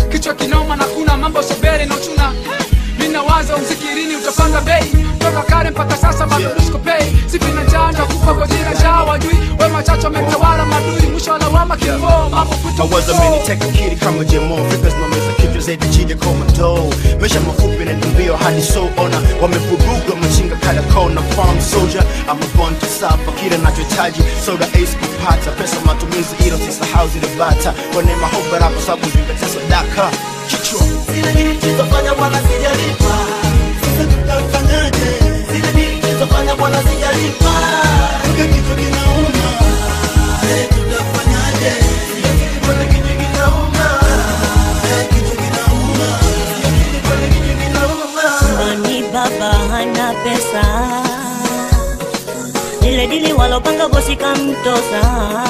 kichwa kinoma na kuna mambo sobere na uchuna mina waza mzikirini utapanga bei toka kale mpaka sasa bado disko pay sipi na janja kupa gojira jaa wajui we machacho ametawala madui mwisho wa lawama kifo mambo mawazo ameniteka kiri kama jemo fikra zinameza kichwa zaidi chini ya komando maisha mafupi na mbio hadi so ona wamevuruga machinga kala kona farm soldier I'm a born to suffer kile nachohitaji soda ace kupata pesa matumizi ilo sisahau zile bata kwa neema hoba rapa sababu zingatesa daka kichwa Zile nilizofanya bwana sijalipa Sasa tutafanyaje? Zile nilizofanya bwana sijalipa Kichwa kinauma Eh, tutafanyaje? Bwana kichwa kinauma Eh, kichwa kinauma Bwana kichwa kinauma Mani baba hana pesa Lile dili walopanga bosi kamtosa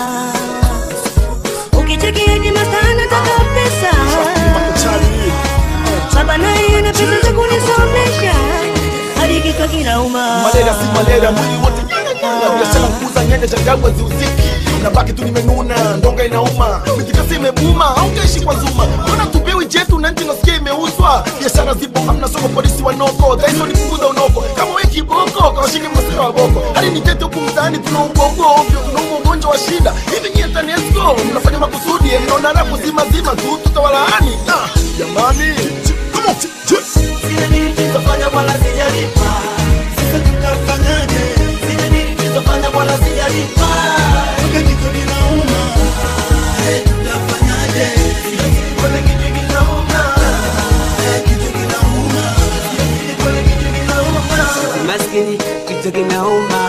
Ukicheki eti masta anataka pesa Baba naye ana pesa za kunisomesha Hadi kichwa kinauma malaria si malaria mwili wote nyanganyanga biashara kuuza nyanya changamwe ziuziki nabaki tu nimenuna ndonga inauma mitikasi imebuma aungeishi kwa zuma mbona tupewi jetu na nchi nasikia imeuzwa biashara zipo hamna soko polisi wanoko dhaiso ni kukuza unoko kama we kiboko kawashike masira wa boko hadi ni tete huku mtaani tuna ugogo ovyo tunauma ugonjwa wa shida hivi nyie tanesco mnafanya makusudi mnaona rafu zima zima tu tutawalaani Ah, jamani Come on. Zile nilizofanya bwana sijalipa Sasa tutafanyaje? Zile nilizofanya bwana sijalipa Kichwa kinauma Eh, tutafanyaje? Bwana kichwa kinauma Eh, kichwa kinauma Bwana kichwa kinauma maskini kichwa kinauma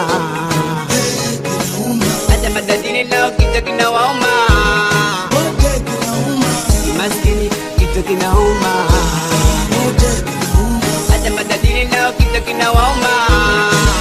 hata matajiri nao kichwa kinawauma maskini kichwa kinauma hata matajiri nao kichwa kinawauma